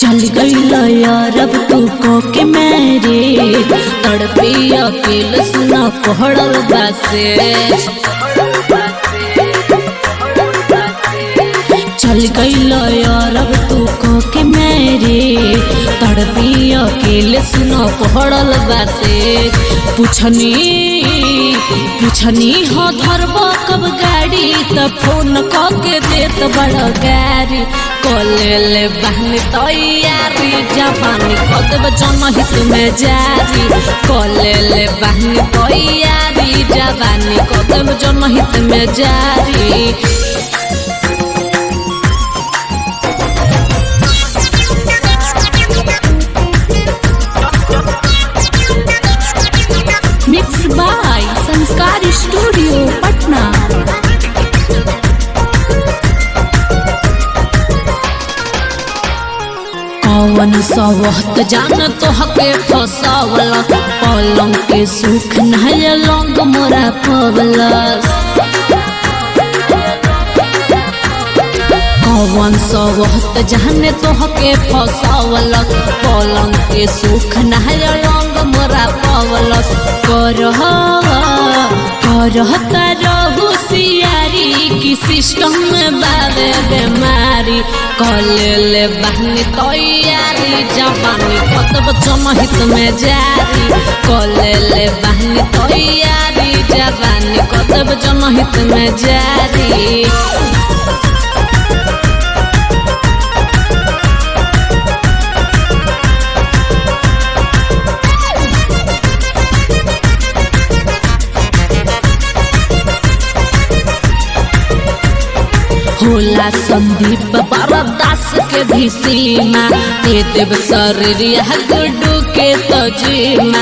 चल गई यार अब तू को के मेरे तड़पे अकेले सुना पहड़ल बासे चल गई यार अब तू को के मेरे तड़पी अकेले सुना पहड़ल बासे पूछनी पूछनी हो धरब कब गाड़ी त फोन क के देत बड़ गाड़ी कले ले बहनी तैयारी जवानी कदब जनहित में जारी कले ले बहनी तैयारी जवानी कदब जनहित में जारी mix by Sanskar studio Patna कौन सवहत जान तो हके फसावला पलंग के सुख नहय लंग मोरा पवलस कौन सवहत जाने तो हके फसावला पलंग के सुख नहय लंग मोरा पवलस करह करह तरहु सियारी की सिस्टम में बाबे बेमारी कले ले बहनी तैयारी जवानी कतब जनहित में जारी कले ले बहनी तैयारी जवानी कतब जनहित में जारी होला संदीप बरदास के भी सीमा दे देव शरीर गुड्डू के तजीमा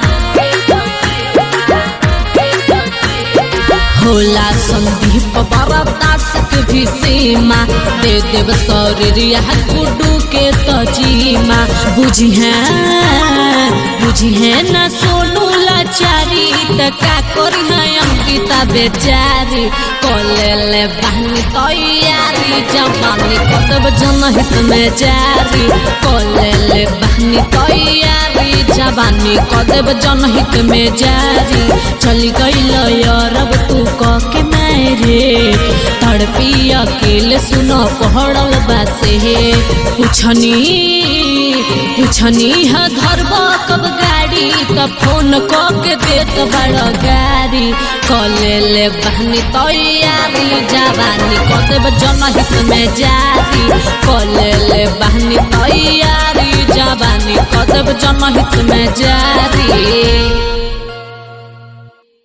होला संदीप बरदास के भी सीमा दे देव शरीर गुड्डू के तजीमा बुझी है बुझी है न सोनू लाचारी त का करी है अंकिता बेचारी कले ले बहनी तैयारी जवानी कतब जनहित में जारी कले ले बहनी तैयारी जवानी कतब जनहित में जारी चली गई यारब तू क के मेरे तड़पी अकेले सुनो पहड़ल बासे पूछनी पूछनी है धरब कब गाड़ी त फोन क के देत बड़ गाड़ी कले ले बहनी तैयारी जवानी कदेब जनहित में जारी कले ले बहनी तैयारी जवानी कदेब जनहित में जारी